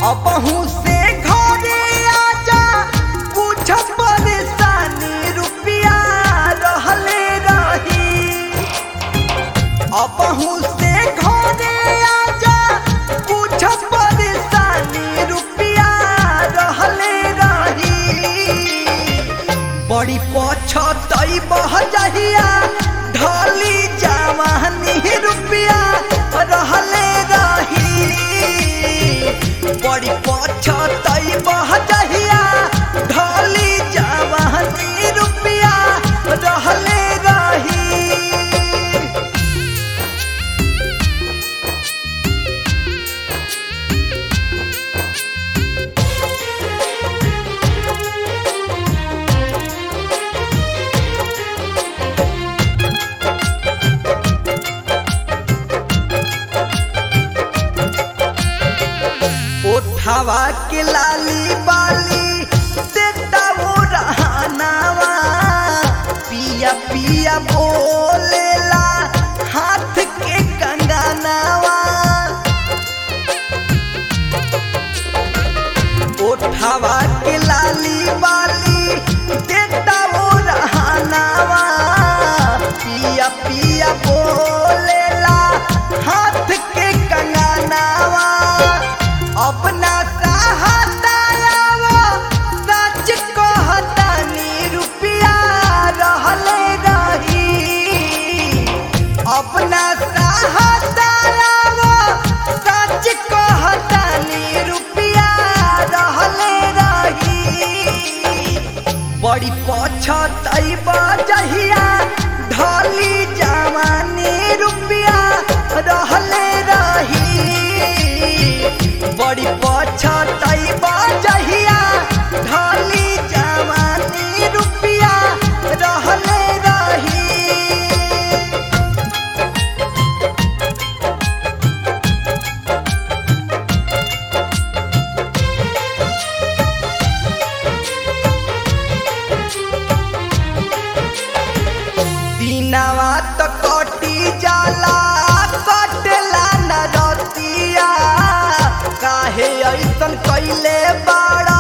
अबहू से घरे आजा कुछ परेशानी रुपिया रहले रही अबहू से घरे आजा कुछ परेशानी रुपिया रहले रही बड़ी पछतई बह जहिया ढली जवानी रुपिया रहले रही बड़ी पछतई बह जहिया ढली जवानी रुपिया रहले रही ओठावा के लाली बाली देता वो रहनावा पिया पिया बोलेला हाथ के कंगनावा ओठावा के लाली बाली देता वो रहनावा पिया पिया बोलेला हाथ के कंगनावा अपना सहातावा सच कहतानी रुपिया रहले रही अपना सहातावा सच कहतानी रुपिया रहले रही बड़ी पछतई बजहिया ढली जवानी रुपिया रहले रही बड़ी पछतई बजहिया ढली जवानी रुपिया रहले रही दिनवा त कटी जाला कटला न रतिया काहे ऐसन कैले बाड़ा